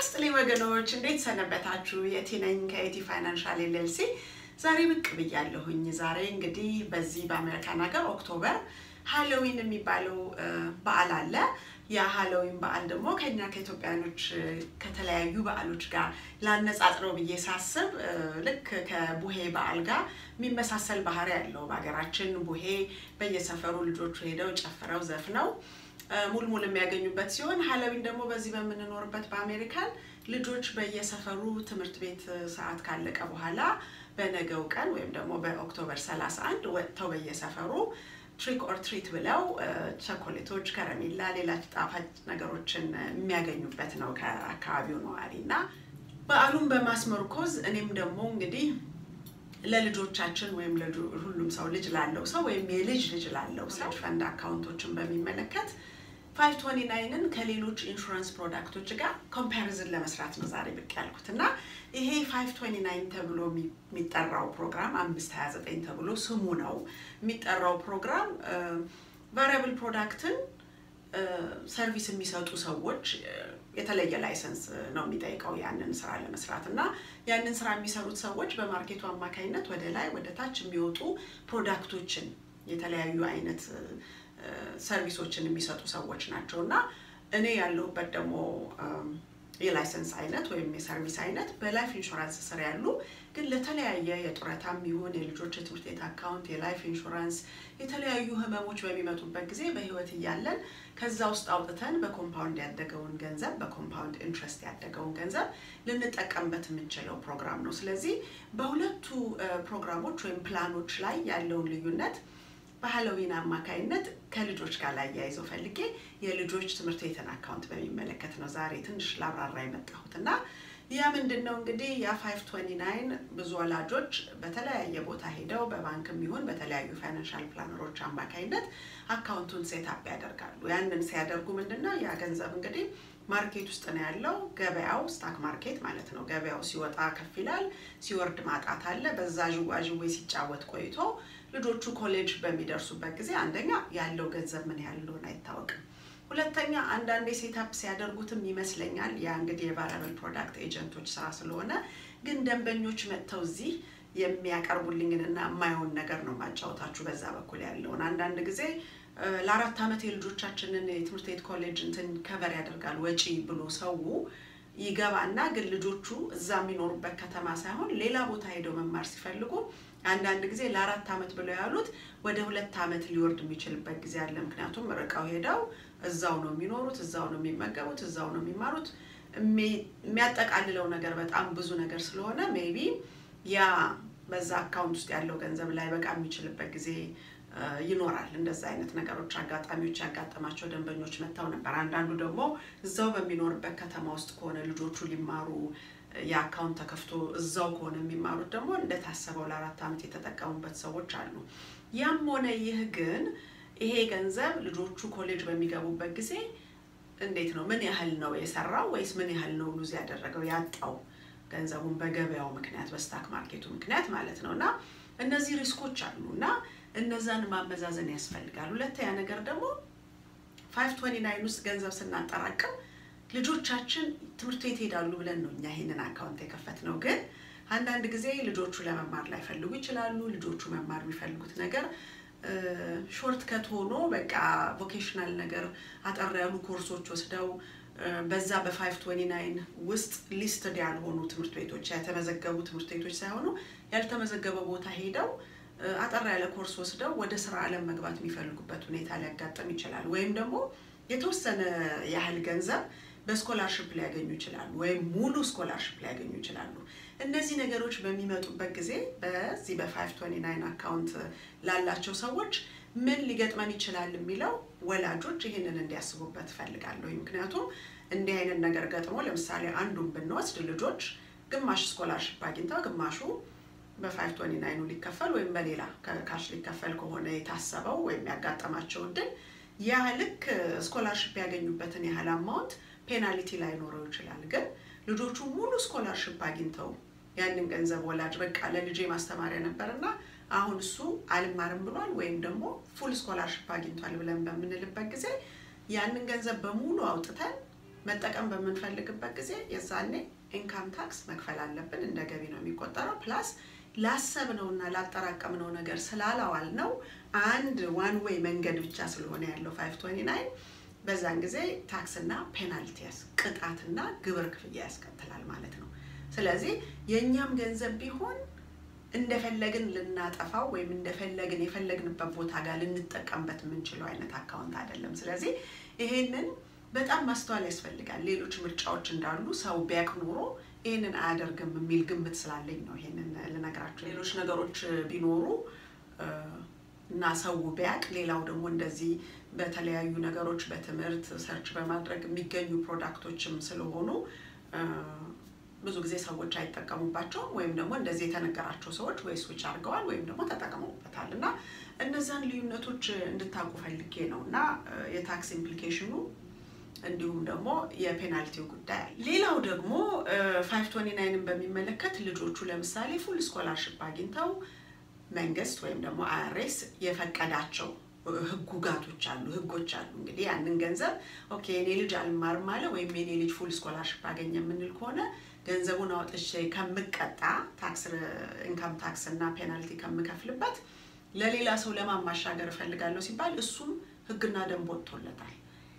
ይስጥልኝ ወገኖች፣ እንዴት ሰነበታችሁ? የቲ ነኝ ከኤቲ ፋይናንሻል ኤልኤልሲ። ዛሬ ብቅ ብያለሁኝ። ዛሬ እንግዲህ በዚህ በአሜሪካን ሀገር ኦክቶበር ሃሎዊን የሚባለው በዓል አለ። ያ ሃሎዊን በዓል ደግሞ ከኛ ከኢትዮጵያኖች ከተለያዩ በዓሎች ጋር ላነጻጽረው ብዬ ሳስብ ልክ ከቡሄ በዓል ጋር የሚመሳሰል ባህሪ ያለው በሀገራችን ቡሄ በየሰፈሩ ልጆቹ ሄደው ጨፍረው ዘፍነው ሙልሙል የሚያገኙበት ሲሆን ሃሎዊን ደግሞ በዚህ በምንኖርበት በአሜሪካን ልጆች በየሰፈሩ ትምህርት ቤት ሰዓት ካለቀ በኋላ በነገው ቀን ወይም ደግሞ በኦክቶበር 31 ወጥተው በየሰፈሩ ትሪክ ኦር ትሪት ብለው ቸኮሌቶች፣ ከረሜላ፣ ሌላ ጣፋጭ ነገሮችን የሚያገኙበት ነው ከአካባቢው ነዋሪ እና በዓሉን በማስመርኮዝ እኔም ደግሞ እንግዲህ ለልጆቻችን ወይም ሁሉም ሰው ልጅ ላለው ሰው ወይም የልጅ ልጅ ላለው ሰው ፈንድ አካውንቶችን በሚመለከት ፋይቭ ቶኒ ናይንን ከሌሎች ኢንሹራንስ ፕሮዳክቶች ጋር ኮምፓሪዝን ለመስራት ነው ዛሬ ብቅ ያልኩት እና ይሄ ፋይቭ ቶኒ ናይን ተብሎ የሚጠራው ፕሮግራም አምስት ሀያ ዘጠኝ ተብሎ ስሙ ነው የሚጠራው ፕሮግራም ቫሪያብል ፕሮዳክትን ሰርቪስ የሚሰጡ ሰዎች የተለየ ላይሰንስ ነው የሚጠይቀው ያንን ስራ ለመስራት እና ያንን ስራ የሚሰሩት ሰዎች በማርኬቱ አማካኝነት ወደ ላይ ወደ ታች የሚወጡ ፕሮዳክቶችን የተለያዩ አይነት ሰርቪሶችን የሚሰጡ ሰዎች ናቸው እና እኔ ያለሁበት ደግሞ የላይሰንስ አይነት ወይም የሰርቪስ አይነት በላይፍ ኢንሹራንስ ስር ያሉ ግን ለተለያየ የጡረታም ይሁን የልጆች የትምህርት ቤት አካውንት፣ የላይፍ ኢንሹራንስ የተለያዩ ህመሞች በሚመጡበት ጊዜ በህይወት እያለን ከዛ ውስጥ አውጥተን በኮምፓውንድ ያደገውን ገንዘብ በኮምፓውንድ ኢንትረስት ያደገውን ገንዘብ ልንጠቀምበት የምንችለው ፕሮግራም ነው። ስለዚህ በሁለቱ ፕሮግራሞች ወይም ፕላኖች ላይ ያለውን ልዩነት በሃሎዊን አማካይነት ከልጆች ጋር ላይ ያይዘው ፈልጌ የልጆች ትምህርት ቤትን አካውንት በሚመለከት ነው ዛሬ ትንሽ ላብራራ የመጣሁት እና ያ ምንድን ነው እንግዲህ ያ ፋይቭ ቶኒ ናይን ብዙ ወላጆች በተለያየ ቦታ ሄደው በባንክም ይሁን በተለያዩ ፋይናንሻል ፕላነሮች አማካይነት አካውንቱን ሴታፕ ያደርጋሉ። ያንን ሲያደርጉ ምንድን ነው ያ ገንዘብ እንግዲህ ማርኬት ውስጥ ነው ያለው። ገበያው ስታክ ማርኬት ማለት ነው። ገበያው ሲወጣ ከፍ ይላል፣ ሲወርድ ማጣት አለ። በዛ ዥዋዥዌ ሲጫወት ቆይቶ ልጆቹ ኮሌጅ በሚደርሱበት ጊዜ አንደኛ ያለው ገንዘብ ምን ያህል እንደሆነ አይታወቅም። ሁለተኛ አንዳንዴ ሴታፕ ሲያደርጉትም ይመስለኛል ያ እንግዲህ የቫሪያብል ፕሮዳክት ኤጀንቶች ስራ ስለሆነ፣ ግን ደንበኞች መጥተው እዚህ የሚያቀርቡልኝን እና የማየውን ነገር ነው ማጫወታችሁ በዛ በኩል ያለውን አንዳንድ ጊዜ ለአራት ዓመት የልጆቻችንን የትምህርት ቤት ኮሌጅ እንትን ከቨር ያደርጋል ወጪ ብሎ ሰው ይገባና ግን ልጆቹ እዛ የሚኖሩበት ከተማ ሳይሆን ሌላ ቦታ ሄደው መማር ሲፈልጉ አንዳንድ ጊዜ ለአራት ዓመት ብለው ያሉት ወደ ሁለት ዓመት ሊወርድ የሚችልበት ጊዜ አለ። ምክንያቱም ርቀው ሄደው እዛው ነው የሚኖሩት፣ እዛው ነው የሚመገቡት፣ እዛው ነው የሚማሩት። የሚያጠቃልለው ነገር በጣም ብዙ ነገር ስለሆነ ሜቢ ያ በዛ አካውንት ውስጥ ያለው ገንዘብ ላይ በቃ የሚችልበት ጊዜ ይኖራል። እንደዛ አይነት ነገሮች አጋጣሚዎች ያጋጠማቸው ደንበኞች መጥተው ነበር። አንዳንዱ ደግሞ እዛው በሚኖርበት ከተማ ውስጥ ከሆነ ልጆቹ ሊማሩ የአካውንት ተከፍቶ እዛው ከሆነ የሚማሩት ደግሞ እንደታሰበው ለአራት ዓመት የተጠቀሙበት ሰዎች አሉ። ያም ሆነ ይህ ግን ይሄ ገንዘብ ልጆቹ ኮሌጅ በሚገቡበት ጊዜ እንዴት ነው ምን ያህል ነው የሰራው ወይስ ምን ያህል ነው ሉዝ ያደረገው ያጣው ገንዘቡን በገበያው ምክንያት በስታክ ማርኬቱ ምክንያት ማለት ነው እና እነዚህ ሪስኮች አሉ እና እነዛን ማመዛዘን ያስፈልጋል። ሁለተኛ ነገር ደግሞ ፋይቭ ቶኒ ናይን ውስጥ ገንዘብ ስናጠራቅም ልጆቻችን ትምህርት ቤት ሄዳሉ ብለን ነው እኛ ይሄንን አካውንት የከፈት ነው። ግን አንዳንድ ጊዜ ልጆቹ ለመማር ላይፈልጉ ይችላሉ። ልጆቹ መማር የሚፈልጉት ነገር ሾርት ከት ሆኖ በቃ ቮኬሽናል ነገር አጠር ያሉ ኮርሶች ወስደው በዛ በፋይቭ ቶኒ ናይን ውስጥ ሊስትድ ያልሆኑ ትምህርት ቤቶች ያልተመዘገቡ ትምህርት ቤቶች ሳይሆኑ ያልተመዘገበ ቦታ ሄደው አጠር ያለ ኮርስ ወስደው ወደ ስራ ዓለም መግባት የሚፈልጉበት ሁኔታ ሊያጋጥም ይችላል። ወይም ደግሞ የተወሰነ ያህል ገንዘብ በስኮላርሽፕ ሊያገኙ ይችላሉ፣ ወይም ሙሉ ስኮላርሽፕ ሊያገኙ ይችላሉ። እነዚህ ነገሮች በሚመጡበት ጊዜ በዚህ በፋይቭ ቶኒ ናይን አካውንት ላላቸው ሰዎች ምን ሊገጥመን ይችላል የሚለው ወላጆች ይህንን እንዲያስቡበት እፈልጋለሁ። ምክንያቱም እንዲህ አይነት ነገር ገጥሞ ለምሳሌ አንዱን ብንወስድ ልጆች ግማሽ ስኮላርሽፕ አግኝተው ግማሹ በፋይቭ ቶኒ ናይኑ ሊከፈል ወይም በሌላ ካሽ ሊከፈል ከሆነ የታሰበው ወይም ያጋጠማቸው እድል ያ ልክ ስኮላርሽፕ ያገኙበትን ያህል አማውንት ፔናልቲ ላይኖረው ይችላል። ግን ልጆቹ ሙሉ ስኮላርሽፕ አግኝተው ያንን ገንዘብ ወላጅ በቃ ለልጄ ማስተማሪያ ነበርና አሁን እሱ አልማርም ብሏል ወይም ደግሞ ፉል ስኮላርሽፕ አግኝቷል ብለን በምንልበት ጊዜ ያንን ገንዘብ በሙሉ አውጥተን መጠቀም በምንፈልግበት ጊዜ የዛኔ ኢንካም ታክስ መክፈል አለብን። እንደ ገቢ ነው የሚቆጠረው። ፕላስ ላሰብነውና ላጠራቀምነው ነገር ስላላዋል ነው አንድ ዋን ዌይ መንገድ ብቻ ስለሆነ ያለው ፋይቭ ትዌንቲ ናይን በዛን ጊዜ ታክስና ፔናልቲ ቅጣትና ግብር ክፍያ ያስከትላል ማለት ነው። ስለዚህ የእኛም ገንዘብ ቢሆን እንደፈለግን ልናጠፋው ወይም እንደፈለግን የፈለግንበት ቦታ ጋር ልንጠቀምበት የምንችለው አይነት አካውንት አይደለም። ስለዚህ ይሄንን በጣም ማስተዋል ያስፈልጋል። ሌሎች ምርጫዎች እንዳሉ ሰው ቢያቅ ኖሮ ይህንን አያደርግም የሚል ግምት ስላለኝ ነው ይሄንን ልነግራቸው። ሌሎች ነገሮች ቢኖሩ እና ሰው ቢያቅ፣ ሌላው ደግሞ እንደዚህ በተለያዩ ነገሮች በትምህርት ሰርች በማድረግ የሚገኙ ፕሮዳክቶችም ስለሆኑ ብዙ ጊዜ ሰዎች አይጠቀሙባቸውም ወይም ደግሞ እንደዚህ የተነገራቸው ሰዎች ወይ ስዊች አድርገዋል ወይም ደግሞ ተጠቅመውበታል እና እነዛን ልዩነቶች እንድታውቁ ፈልጌ ነው እና የታክስ ኢምፕሊኬሽኑ እንዲሁም ደግሞ የፔናልቲው ጉዳይ አለ። ሌላው ደግሞ ፋይቭ ቶኒ ናይንን በሚመለከት ልጆቹ ለምሳሌ ፉል ስኮላርሽፕ አግኝተው መንግስት ወይም ደግሞ አይአርኤስ የፈቀዳቸው ህጉጋቶች አሉ፣ ህጎች አሉ። እንግዲህ ያንን ገንዘብ ኦኬ የኔ ልጅ አልማርም አለ ወይም የኔ ልጅ ፉል ስኮላርሽፕ አገኘ የምንል ከሆነ ገንዘቡን አውጥቼ ከምቀጣ ታክስ ኢንካም ታክስ እና ፔናልቲ ከምከፍልበት ለሌላ ሰው ለማን ማሻገር እፈልጋለሁ ሲባል እሱም ህግና ደንብ ወጥቶለታል።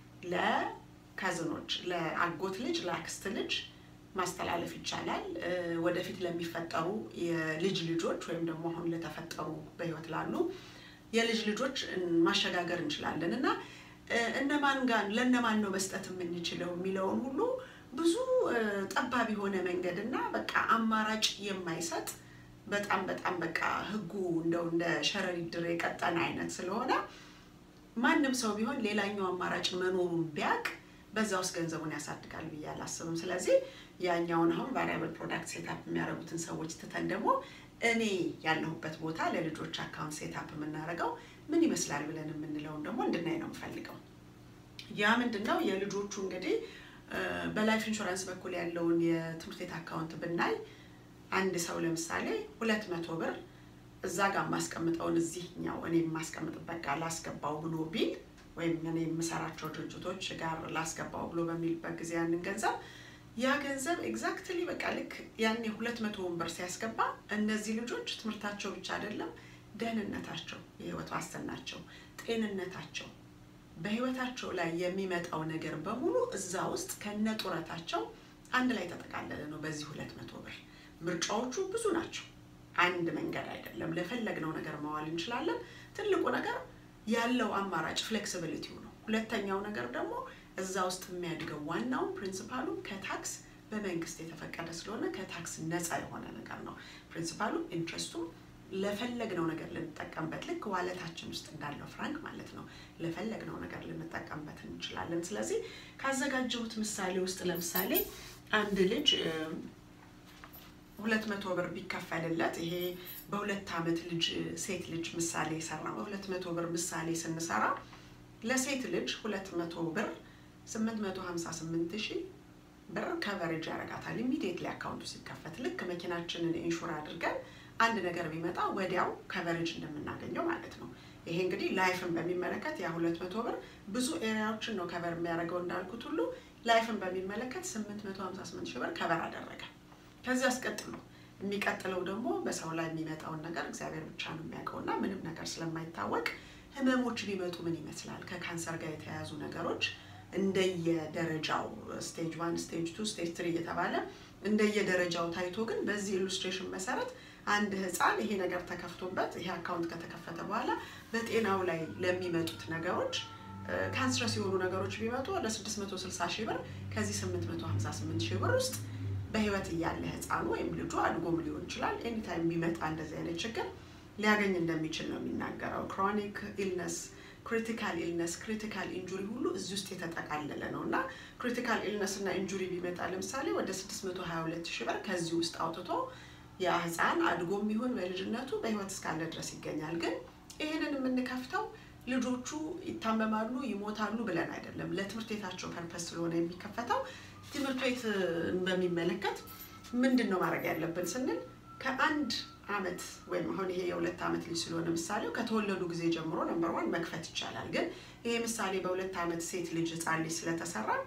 ለካዝኖች፣ ለአጎት ልጅ፣ ለአክስት ልጅ ማስተላለፍ ይቻላል። ወደፊት ለሚፈጠሩ የልጅ ልጆች ወይም ደግሞ አሁን ለተፈጠሩ በህይወት ላሉ የልጅ ልጆች ማሸጋገር እንችላለን እና እነማን ጋር ለእነማን ነው መስጠት የምንችለው የሚለውን ሁሉ ብዙ ጠባብ የሆነ መንገድ እና በቃ አማራጭ የማይሰጥ በጣም በጣም በቃ ህጉ እንደው እንደ ሸረሪት ድር የቀጠነ አይነት ስለሆነ ማንም ሰው ቢሆን ሌላኛው አማራጭ መኖሩን ቢያቅ በዛ ውስጥ ገንዘቡን ያሳድጋል ብዬ አላስብም። ስለዚህ ያኛውን አሁን ቫሪያብል ፕሮዳክት ሴታፕ የሚያደርጉትን ሰዎች ትተን ደግሞ እኔ ያለሁበት ቦታ ለልጆች አካውንት ሴታፕ የምናደርገው ምን ይመስላል ብለን የምንለውን ደግሞ እንድናይ ነው የምፈልገው። ያ ምንድን ነው የልጆቹ እንግዲህ በላይፍ ኢንሹራንስ በኩል ያለውን የትምህርት ቤት አካውንት ብናይ አንድ ሰው ለምሳሌ ሁለት መቶ ብር እዛ ጋር የማስቀምጠውን እዚህኛው እኔ የማስቀምጥበት ጋር ላስገባው ብሎ ቢል ወይም እኔ የምሰራቸው ድርጅቶች ጋር ላስገባው ብሎ በሚልበት ጊዜ ያንን ገንዘብ ያ ገንዘብ ኤግዛክትሊ በቃ ልክ ያኔ ሁለት መቶውን ብር ሲያስገባ እነዚህ ልጆች ትምህርታቸው ብቻ አይደለም ደህንነታቸው፣ የህይወት ዋስትናቸው፣ ጤንነታቸው በህይወታቸው ላይ የሚመጣው ነገር በሙሉ እዛ ውስጥ ከነ ጡረታቸው አንድ ላይ ተጠቃለለ ነው። በዚህ ሁለት መቶ ብር ምርጫዎቹ ብዙ ናቸው። አንድ መንገድ አይደለም። ለፈለግነው ነገር ማዋል እንችላለን። ትልቁ ነገር ያለው አማራጭ ፍሌክሲቢሊቲው ነው። ሁለተኛው ነገር ደግሞ እዛ ውስጥ የሚያድገው ዋናው ፕሪንሲፓሉ ከታክስ በመንግስት የተፈቀደ ስለሆነ ከታክስ ነፃ የሆነ ነገር ነው። ፕሪንሲፓሉ ኢንትረስቱም ለፈለግነው ነገር ልንጠቀምበት ልክ ዋለታችን ውስጥ እንዳለው ፍራንክ ማለት ነው። ለፈለግነው ነገር ልንጠቀምበት እንችላለን። ስለዚህ ካዘጋጀሁት ምሳሌ ውስጥ ለምሳሌ አንድ ልጅ ሁለት መቶ ብር ቢከፈልለት ይሄ በሁለት ዓመት ልጅ ሴት ልጅ ምሳሌ የሰራ በሁለት መቶ ብር ምሳሌ ስንሰራ ለሴት ልጅ ሁለት መቶ ብር ስምንት መቶ ሀምሳ ስምንት ሺህ ብር ከቨሬጅ ያደርጋታል። ኢሚዲየትሊ አካውንቱ ሲከፈት ልክ መኪናችንን ኢንሹር አድርገን አንድ ነገር ቢመጣ ወዲያው ከቨሬጅ እንደምናገኘው ማለት ነው። ይሄ እንግዲህ ላይፍን በሚመለከት ያ ሁለት መቶ ብር ብዙ ኤሪያዎችን ነው ከቨር የሚያደርገው እንዳልኩት ሁሉ ላይፍን በሚመለከት ስምንት መቶ ሀምሳ ስምንት ሺህ ብር ከቨር አደረገ። ከዚህ አስቀጥሎ የሚቀጥለው ደግሞ በሰው ላይ የሚመጣውን ነገር እግዚአብሔር ብቻ ነው የሚያውቀው እና ምንም ነገር ስለማይታወቅ ህመሞች ቢመጡ ምን ይመስላል ከካንሰር ጋር የተያያዙ ነገሮች እንደየደረጃው ስቴጅ ዋን፣ ስቴጅ ቱ፣ ስቴጅ ትሪ እየተባለ እንደየደረጃው ታይቶ ግን በዚህ ኢሉስትሬሽን መሰረት አንድ ህፃን ይሄ ነገር ተከፍቶበት ይሄ አካውንት ከተከፈተ በኋላ በጤናው ላይ ለሚመጡት ነገሮች ካንስረስ የሆኑ ነገሮች ቢመጡ ወደ 660 ሺህ ብር ከዚህ 858 ሺህ ብር ውስጥ በህይወት እያለ ህፃኑ ወይም ልጁ አድጎም ሊሆን ይችላል ኤኒታይም ቢመጣ እንደዚህ አይነት ችግር ሊያገኝ እንደሚችል ነው የሚናገረው። ክሮኒክ ኢልነስ፣ ክሪቲካል ኢልነስ፣ ክሪቲካል ኢንጁሪ ሁሉ እዚህ ውስጥ የተጠቃለለ ነው እና ክሪቲካል ኢልነስ እና ኢንጁሪ ቢመጣ ለምሳሌ ወደ 622 ሺህ ብር ከዚህ ውስጥ አውጥቶ ያ ህፃን አድጎም ይሁን በልጅነቱ በህይወት እስካለ ድረስ ይገኛል። ግን ይህንን የምንከፍተው ልጆቹ ይታመማሉ፣ ይሞታሉ ብለን አይደለም። ለትምህርት ቤታቸው ፐርፐስ ስለሆነ የሚከፈተው ትምህርት ቤት በሚመለከት ምንድን ነው ማድረግ ያለብን ስንል ከአንድ አመት ወይም አሁን ይሄ የሁለት ዓመት ልጅ ስለሆነ ምሳሌው ከተወለዱ ጊዜ ጀምሮ ነምበር ዋን መክፈት ይቻላል። ግን ይሄ ምሳሌ በሁለት ዓመት ሴት ልጅ ህፃን ልጅ ስለተሰራ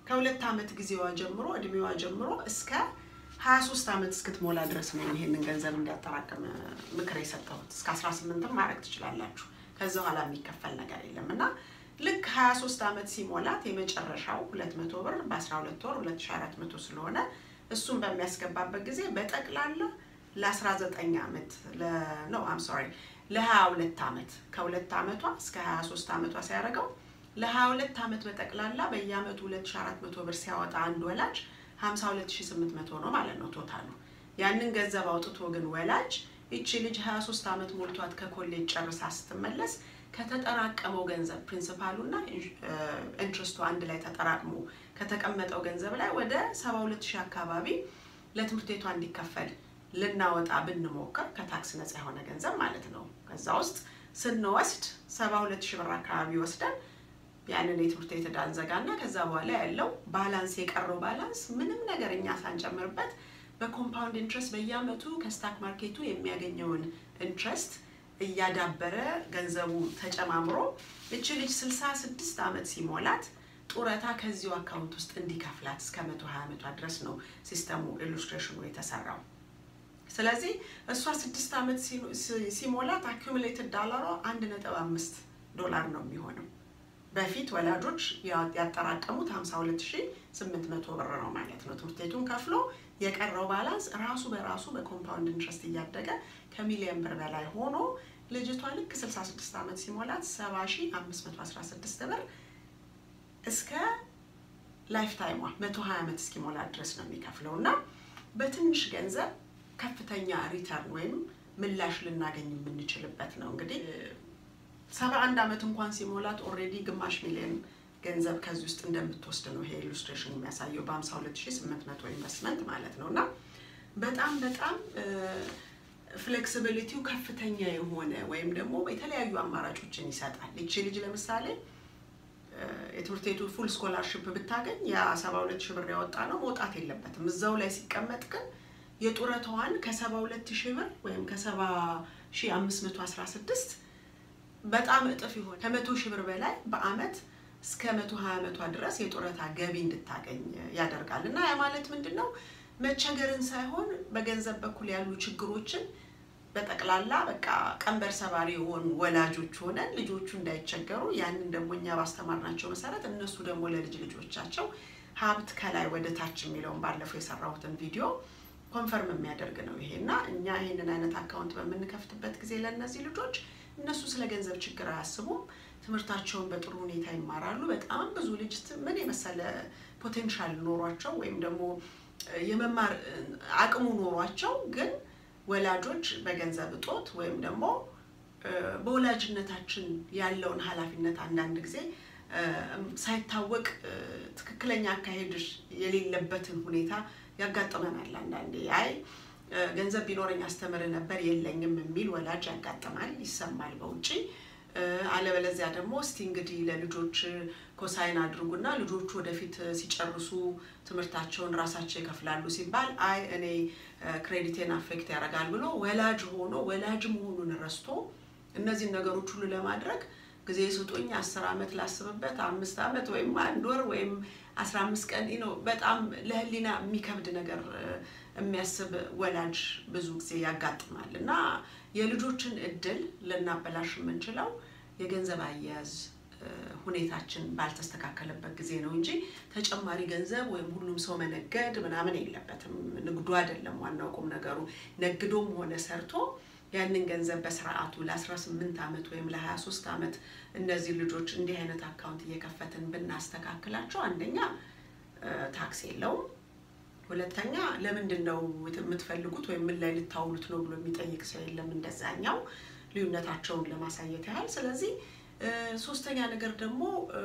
ከሁለት ዓመት ጊዜዋ ጀምሮ እድሜዋ ጀምሮ እስከ 23 ዓመት እስክትሞላ ድረስ ነው ይሄንን ገንዘብ እንዲያጠራቅም ምክር የሰጠሁት። እስከ 18ም ማድረግ ትችላላችሁ። ከዚ በኋላ የሚከፈል ነገር የለም እና ልክ 23 ዓመት ሲሞላት የመጨረሻው 200 ብር በ12 ወር 2400 ስለሆነ እሱን በሚያስገባበት ጊዜ በጠቅላላ ለ19 ዓመት ነው አም ሶሪ ለ22 ዓመት ከሁለት ዓመቷ እስከ 23 ዓመቷ ሲያደርገው ለ22 ዓመት በጠቅላላ በየዓመቱ 2400 ብር ሲያወጣ አንድ ወላጅ 52800 ነው ማለት ነው ቶታሉ። ያንን ገንዘብ አውጥቶ ግን ወላጅ ይቺ ልጅ 23 ዓመት ሞልቷት ከኮሌጅ ጨርሳ ስትመለስ ከተጠራቀመው ገንዘብ ፕሪንሲፓሉ እና ኢንትረስቱ አንድ ላይ ተጠራቅሞ ከተቀመጠው ገንዘብ ላይ ወደ 72 ሺህ አካባቢ ለትምህርት ቤቷ እንዲከፈል ልናወጣ ብንሞክር ከታክስ ነፃ የሆነ ገንዘብ ማለት ነው። ከዛ ውስጥ ስንወስድ 72 ሺህ ብር አካባቢ ወስደን ያንን የትምህርት ቤት ዕዳ እንዘጋና ከዛ በኋላ ያለው ባላንስ የቀረው ባላንስ ምንም ነገር እኛ ሳንጨምርበት በኮምፓውንድ ኢንትረስት በየአመቱ ከስታክ ማርኬቱ የሚያገኘውን ኢንትረስት እያዳበረ ገንዘቡ ተጨማምሮ እች ልጅ 66 ዓመት ሲሞላት ጡረታ ከዚሁ አካውንት ውስጥ እንዲከፍላት እስከ 120 ዓመቷ ድረስ ነው ሲስተሙ ኢሉስትሬሽኑ የተሰራው። ስለዚህ እሷ ስድስት ዓመት ሲሞላት አኪሙሌትድ ዳላሯ አንድ ነጥብ አምስት ዶላር ነው የሚሆነው። በፊት ወላጆች ያጠራቀሙት 52800 ብር ነው ማለት ነው። ትምህርት ቤቱን ከፍሎ የቀረው ባላንስ ራሱ በራሱ በኮምፓውንድ ኢንትረስት እያደገ ከሚሊዮን ብር በላይ ሆኖ ልጅቷ ልክ 66 ዓመት ሲሞላት 70516 ብር እስከ ላይፍ ታይሟ 120 ዓመት እስኪሞላት ድረስ ነው የሚከፍለው እና በትንሽ ገንዘብ ከፍተኛ ሪተርን ወይም ምላሽ ልናገኝ የምንችልበት ነው። እንግዲህ ሰባ አንድ ዓመት እንኳን ሲሞላት ኦልሬዲ ግማሽ ሚሊዮን ገንዘብ ከዚህ ውስጥ እንደምትወስድ ነው ይሄ ኢሉስትሬሽን የሚያሳየው በ52800 ኢንቨስትመንት ማለት ነው እና በጣም በጣም ፍሌክሲቢሊቲው ከፍተኛ የሆነ ወይም ደግሞ የተለያዩ አማራጮችን ይሰጣል። ይቺ ልጅ ለምሳሌ የትምህርት ቤቱ ፉል ስኮላርሽፕ ብታገኝ ያ 72 ሺህ ብር ያወጣ ነው መውጣት የለበትም። እዛው ላይ ሲቀመጥ ግን የጡረታዋን ከ72 ሺህ ብር ወይም ከ70 ሺህ 516 በጣም እጥፍ ይሆን ከመቶ ሺህ ብር በላይ በአመት እስከ መቶ ሀያ ዓመቷ ድረስ የጡረታ ገቢ እንድታገኝ ያደርጋል እና ያ ማለት ምንድን ነው? መቸገርን ሳይሆን በገንዘብ በኩል ያሉ ችግሮችን በጠቅላላ በቃ ቀንበር ሰባሪ የሆኑ ወላጆች ሆነን ልጆቹ እንዳይቸገሩ ያንን ደግሞ እኛ ባስተማርናቸው መሰረት እነሱ ደግሞ ለልጅ ልጆቻቸው ሀብት ከላይ ወደ ታች የሚለውን ባለፈው የሰራሁትን ቪዲዮ ኮንፈርም የሚያደርግ ነው ይሄ እና እኛ ይሄንን አይነት አካውንት በምንከፍትበት ጊዜ ለእነዚህ ልጆች እነሱ ስለ ገንዘብ ችግር አያስቡም። ትምህርታቸውን በጥሩ ሁኔታ ይማራሉ። በጣም ብዙ ልጅ ምን የመሰለ ፖቴንሻል ኖሯቸው ወይም ደግሞ የመማር አቅሙ ኖሯቸው ግን ወላጆች በገንዘብ እጦት ወይም ደግሞ በወላጅነታችን ያለውን ኃላፊነት አንዳንድ ጊዜ ሳይታወቅ ትክክለኛ አካሄድ የሌለበትን ሁኔታ ያጋጥመናል። አንዳንዴ አይ ገንዘብ ቢኖረኝ አስተምር ነበር የለኝም የሚል ወላጅ ያጋጥማል፣ ይሰማል በውጭ። አለበለዚያ ደግሞ እስቲ እንግዲህ ለልጆች ኮሳይን አድርጉና ልጆቹ ወደፊት ሲጨርሱ ትምህርታቸውን ራሳቸው ይከፍላሉ ሲባል አይ እኔ ክሬዲቴን አፌክት ያደርጋል ብሎ ወላጅ ሆኖ ወላጅ መሆኑን ረስቶ እነዚህን ነገሮች ሁሉ ለማድረግ ጊዜ ስጡኝ፣ አስር ዓመት ላስብበት፣ አምስት ዓመት ወይም አንድ ወር ወይም አስራ አምስት ቀን ነው። በጣም ለህሊና የሚከብድ ነገር የሚያስብ ወላጅ ብዙ ጊዜ ያጋጥማል እና የልጆችን እድል ልናበላሽ የምንችለው የገንዘብ አያያዝ ሁኔታችን ባልተስተካከለበት ጊዜ ነው እንጂ ተጨማሪ ገንዘብ ወይም ሁሉም ሰው መነገድ ምናምን የለበትም። ንግዱ አይደለም ዋናው ቁም ነገሩ። ነግዶም ሆነ ሰርቶ ያንን ገንዘብ በስርዓቱ ለ18 ዓመት ወይም ለ23 ዓመት እነዚህ ልጆች እንዲህ አይነት አካውንት እየከፈትን ብናስተካክላቸው አንደኛ ታክስ የለውም፣ ሁለተኛ ለምንድን ነው የምትፈልጉት ወይም ምን ላይ ልታውሉት ነው ብሎ የሚጠይቅ ሰው የለም። እንደዛኛው ልዩነታቸውን ለማሳየት ያህል። ስለዚህ ሶስተኛ ነገር ደግሞ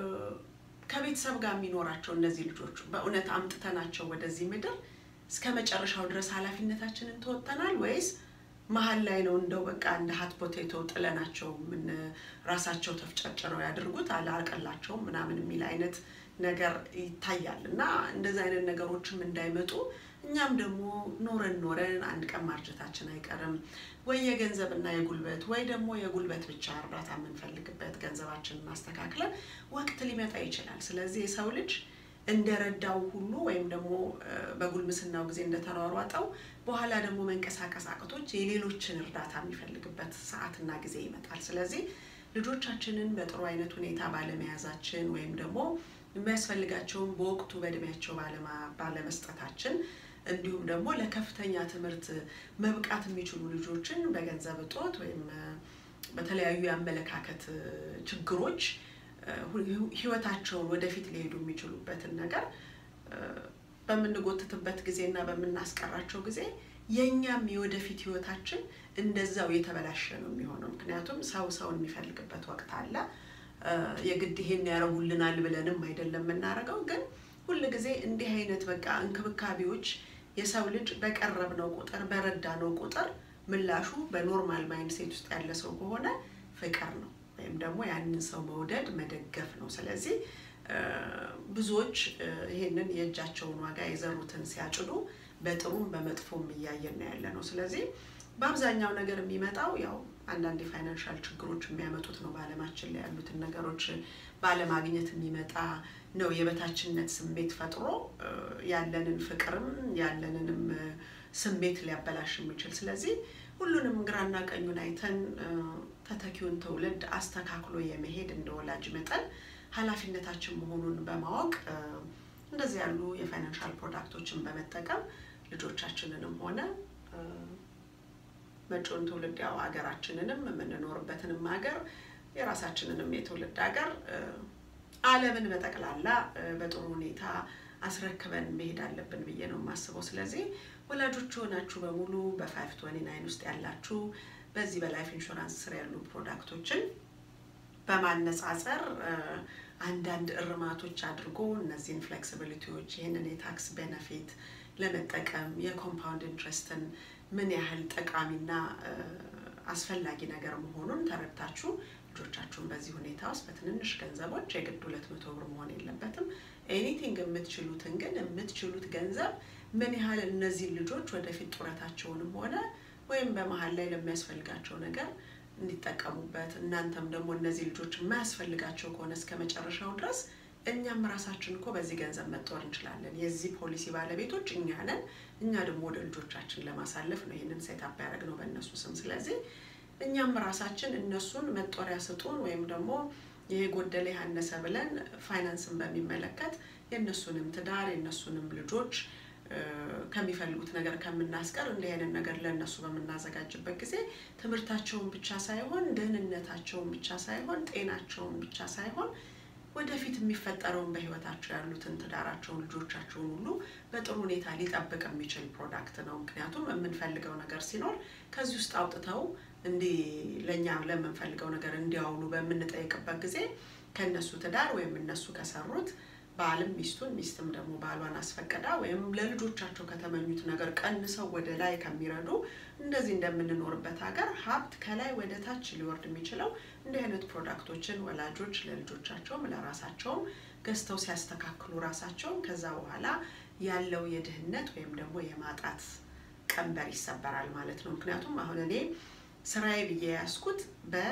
ከቤተሰብ ጋር የሚኖራቸው እነዚህ ልጆች በእውነት አምጥተናቸው ወደዚህ ምድር እስከ መጨረሻው ድረስ ኃላፊነታችንን ተወጥተናል ወይስ መሀል ላይ ነው እንደው በቃ እንደ ሀት ፖቴቶ ጥለናቸው ምን ራሳቸው ተፍጨርጭረው ያድርጉት አላቀላቸውም ምናምን የሚል አይነት ነገር ይታያል እና እንደዚህ አይነት ነገሮችም እንዳይመጡ እኛም ደግሞ ኖረን ኖረን አንድ ቀን ማርጀታችን አይቀርም ወይ የገንዘብና የጉልበት ወይ ደግሞ የጉልበት ብቻ እርዳታ የምንፈልግበት ገንዘባችንን ማስተካክለን ወቅት ሊመጣ ይችላል። ስለዚህ የሰው ልጅ እንደረዳው ሁሉ ወይም ደግሞ በጉልምስናው ጊዜ እንደተሯሯጠው በኋላ ደግሞ መንቀሳቀስ አቅቶች የሌሎችን እርዳታ የሚፈልግበት ሰዓትና ጊዜ ይመጣል። ስለዚህ ልጆቻችንን በጥሩ አይነት ሁኔታ ባለመያዛችን ወይም ደግሞ የሚያስፈልጋቸውን በወቅቱ በእድሜያቸው ባለመስጠታችን እንዲሁም ደግሞ ለከፍተኛ ትምህርት መብቃት የሚችሉ ልጆችን በገንዘብ እጦት ወይም በተለያዩ የአመለካከት ችግሮች ህይወታቸውን ወደፊት ሊሄዱ የሚችሉበትን ነገር በምንጎትትበት ጊዜ እና በምናስቀራቸው ጊዜ የእኛም የወደፊት ህይወታችን እንደዛው የተበላሸ ነው የሚሆነው። ምክንያቱም ሰው ሰውን የሚፈልግበት ወቅት አለ። የግድ ይሄን ያደርጉልናል ብለንም አይደለም የምናደርገው፣ ግን ሁል ጊዜ እንዲህ አይነት በቃ እንክብካቤዎች የሰው ልጅ በቀረብነው ቁጥር በረዳነው ቁጥር ምላሹ በኖርማል ማይንድ ሴት ውስጥ ያለ ሰው ከሆነ ፍቅር ነው ወይም ደግሞ ያንን ሰው መውደድ መደገፍ ነው። ስለዚህ ብዙዎች ይሄንን የእጃቸውን ዋጋ የዘሩትን ሲያጭዱ በጥሩም በመጥፎም እያየን ነው ያለ ነው። ስለዚህ በአብዛኛው ነገር የሚመጣው ያው አንዳንድ የፋይናንሻል ችግሮች የሚያመጡት ነው። በዓለማችን ላይ ያሉትን ነገሮች ባለማግኘት የሚመጣ ነው። የበታችነት ስሜት ፈጥሮ ያለንን ፍቅርም ያለንንም ስሜት ሊያበላሽ የሚችል ስለዚህ ሁሉንም ግራና ቀኙን አይተን ተተኪውን ትውልድ አስተካክሎ የመሄድ እንደ ወላጅ መጠን ኃላፊነታችን መሆኑን በማወቅ እንደዚህ ያሉ የፋይናንሻል ፕሮዳክቶችን በመጠቀም ልጆቻችንንም ሆነ መጪውን ትውልድ ያው ሀገራችንንም የምንኖርበትንም ሀገር የራሳችንንም የትውልድ ሀገር ዓለምን በጠቅላላ በጥሩ ሁኔታ አስረክበን መሄድ አለብን ብዬ ነው የማስበው። ስለዚህ ወላጆች የሆናችሁ በሙሉ በፋይቭ ትወኒ ናይን ውስጥ ያላችሁ በዚህ በላይፍ ኢንሹራንስ ስር ያሉ ፕሮዳክቶችን በማነጻጸር አንዳንድ እርማቶች አድርጎ እነዚህን ፍሌክሲቢሊቲዎች ይህንን የታክስ ቤነፊት ለመጠቀም የኮምፓውንድ ኢንትረስትን ምን ያህል ጠቃሚና አስፈላጊ ነገር መሆኑን ተረድታችሁ ልጆቻችሁን በዚህ ሁኔታ ውስጥ በትንንሽ ገንዘቦች የግድ ሁለት መቶ ብር መሆን የለበትም። ኤኒቲንግ የምትችሉትን ግን የምትችሉት ገንዘብ ምን ያህል እነዚህን ልጆች ወደፊት ጡረታቸውንም ሆነ ወይም በመሀል ላይ ለሚያስፈልጋቸው ነገር እንዲጠቀሙበት እናንተም ደግሞ እነዚህ ልጆች የማያስፈልጋቸው ከሆነ እስከ መጨረሻው ድረስ እኛም ራሳችን እኮ በዚህ ገንዘብ መጦር እንችላለን። የዚህ ፖሊሲ ባለቤቶች እኛ ነን። እኛ ደግሞ ወደ ልጆቻችን ለማሳለፍ ነው ይህንን ሴታፕ ያደረግነው በእነሱ ስም። ስለዚህ እኛም ራሳችን እነሱን መጦሪያ ስጡን ወይም ደግሞ ይሄ ጎደለ ያነሰ ብለን ፋይናንስን በሚመለከት የእነሱንም ትዳር የእነሱንም ልጆች ከሚፈልጉት ነገር ከምናስቀር እንዲህ አይነት ነገር ለእነሱ በምናዘጋጅበት ጊዜ ትምህርታቸውን ብቻ ሳይሆን ደህንነታቸውን ብቻ ሳይሆን ጤናቸውን ብቻ ሳይሆን ወደፊት የሚፈጠረውን በህይወታቸው ያሉትን ትዳራቸውን፣ ልጆቻቸውን ሁሉ በጥሩ ሁኔታ ሊጠብቅ የሚችል ፕሮዳክት ነው። ምክንያቱም የምንፈልገው ነገር ሲኖር ከዚህ ውስጥ አውጥተው እንዲህ ለእኛ ለምንፈልገው ነገር እንዲያውሉ በምንጠይቅበት ጊዜ ከእነሱ ትዳር ወይም እነሱ ከሰሩት ባልም ሚስቱን ሚስትም ደግሞ ባሏን አስፈቅዳ ወይም ለልጆቻቸው ከተመኙት ነገር ቀንሰው ወደ ላይ ከሚረዱ እንደዚህ እንደምንኖርበት ሀገር ሀብት ከላይ ወደ ታች ሊወርድ የሚችለው እንዲህ አይነት ፕሮዳክቶችን ወላጆች ለልጆቻቸውም ለራሳቸውም ገዝተው ሲያስተካክሉ ራሳቸውን ከዛ በኋላ ያለው የድህነት ወይም ደግሞ የማጣት ቀንበር ይሰበራል ማለት ነው። ምክንያቱም አሁን እኔ ስራዬ ብዬ ያስኩት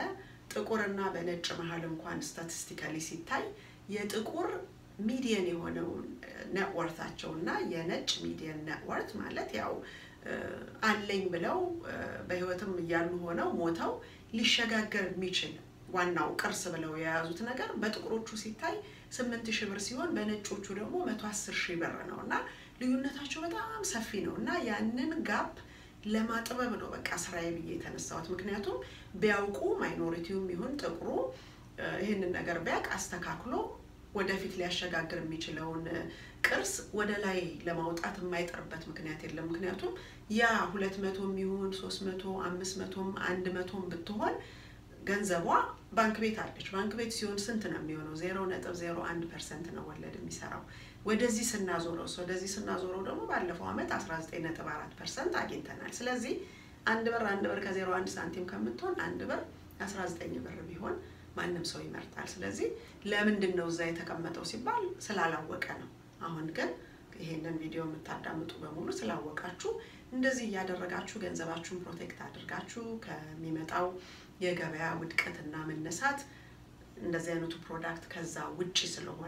በጥቁርና በነጭ መሀል እንኳን ስታቲስቲካሊ ሲታይ የጥቁር ሚዲየን የሆነውን ኔትወርታቸው እና የነጭ ሚዲየን ኔትወርት ማለት ያው አለኝ ብለው በህይወትም እያሉ ሆነው ሞተው ሊሸጋገር የሚችል ዋናው ቅርስ ብለው የያዙት ነገር በጥቁሮቹ ሲታይ ስምንት ሺህ ብር ሲሆን በነጮቹ ደግሞ መቶ አስር ሺህ ብር ነው እና ልዩነታቸው በጣም ሰፊ ነው እና ያንን ጋፕ ለማጥበብ ነው በቃ ስራዬ ብዬ የተነሳሁት። ምክንያቱም ቢያውቁ ማይኖሪቲውም ይሁን ጥቁሩ ይህንን ነገር ቢያውቅ አስተካክሎ ወደፊት ሊያሸጋግር የሚችለውን ቅርስ ወደ ላይ ለማውጣት የማይጠርበት ምክንያት የለም። ምክንያቱም ያ ሁለት መቶም ይሁን ሶስት መቶ አምስት መቶም አንድ መቶም ብትሆን ገንዘቧ ባንክ ቤት አለች። ባንክ ቤት ሲሆን ስንት ነው የሚሆነው? ዜሮ ነጥብ ዜሮ አንድ ፐርሰንት ነው ወለድ የሚሰራው። ወደዚህ ስናዞረው ወደዚህ ስናዞረው ደግሞ ባለፈው ዓመት አስራ ዘጠኝ ነጥብ አራት ፐርሰንት አግኝተናል። ስለዚህ አንድ ብር አንድ ብር ከዜሮ አንድ ሳንቲም ከምትሆን አንድ ብር አስራ ዘጠኝ ብር ቢሆን ማንም ሰው ይመርጣል። ስለዚህ ለምንድን ነው እዛ የተቀመጠው ሲባል ስላላወቀ ነው። አሁን ግን ይሄንን ቪዲዮ የምታዳምጡ በሙሉ ስላወቃችሁ እንደዚህ እያደረጋችሁ ገንዘባችሁን ፕሮቴክት አድርጋችሁ ከሚመጣው የገበያ ውድቀትና መነሳት እንደዚህ አይነቱ ፕሮዳክት ከዛ ውጪ ስለሆነ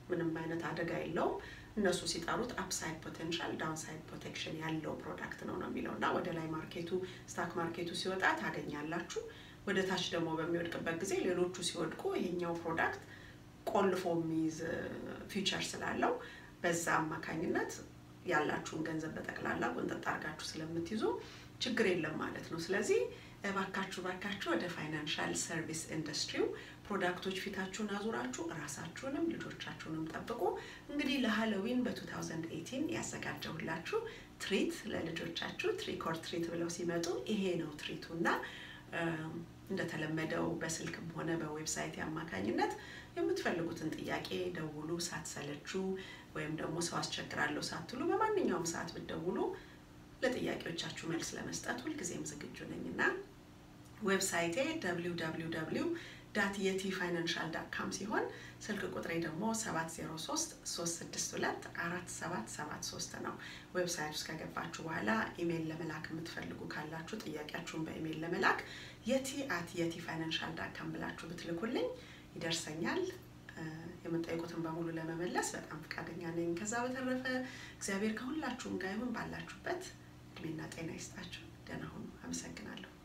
ምንም አይነት አደጋ የለውም። እነሱ ሲጠሩት አፕሳይድ ፖቴንሻል ዳውንሳይድ ፕሮቴክሽን ያለው ፕሮዳክት ነው ነው የሚለው እና ወደ ላይ ማርኬቱ ስታክ ማርኬቱ ሲወጣ ታገኛላችሁ። ወደ ታች ደግሞ በሚወድቅበት ጊዜ ሌሎቹ ሲወድቁ ይሄኛው ፕሮዳክት ቆልፎ የሚይዝ ፊቸር ስላለው በዛ አማካኝነት ያላችሁን ገንዘብ በጠቅላላ ቁንጥጥ አድርጋችሁ ስለምትይዙ ችግር የለም ማለት ነው። ስለዚህ እባካችሁ እባካችሁ ወደ ፋይናንሻል ሰርቪስ ኢንዱስትሪው ፕሮዳክቶች ፊታችሁን አዙራችሁ ራሳችሁንም ልጆቻችሁንም ጠብቁ። እንግዲህ ለሃሎዊን በ2018 ያዘጋጀሁላችሁ ትሪት ለልጆቻችሁ ትሪክ ኦር ትሪት ብለው ሲመጡ ይሄ ነው ትሪቱ እና እንደተለመደው በስልክም ሆነ በዌብሳይት አማካኝነት የምትፈልጉትን ጥያቄ ደውሉ ሳትሰለቹ፣ ወይም ደግሞ ሰው አስቸግራለሁ ሳትሉ በማንኛውም ሰዓት ብትደውሉ ለጥያቄዎቻችሁ መልስ ለመስጠት ሁልጊዜም ዝግጁ ነኝ እና ዌብሳይቴ www ዳት የቲ ፋይናንሻል ዳት ካም ሲሆን ስልክ ቁጥሬ ደግሞ 703 362 4773 ነው። ዌብሳይት ውስጥ ከገባችሁ በኋላ ኢሜይል ለመላክ የምትፈልጉ ካላችሁ ጥያቄያችሁን በኢሜይል ለመላክ የቲ አት የቲ ፋይናንሻል ዳት ካም ብላችሁ ብትልኩልኝ ይደርሰኛል። የምጠይቁትን በሙሉ ለመመለስ በጣም ፈቃደኛ ነኝ። ከዛ በተረፈ እግዚአብሔር ከሁላችሁም ጋር ይሁን። ባላችሁበት እድሜና ጤና ይስጣችሁ። ደህና ሁኑ። አመሰግናለሁ።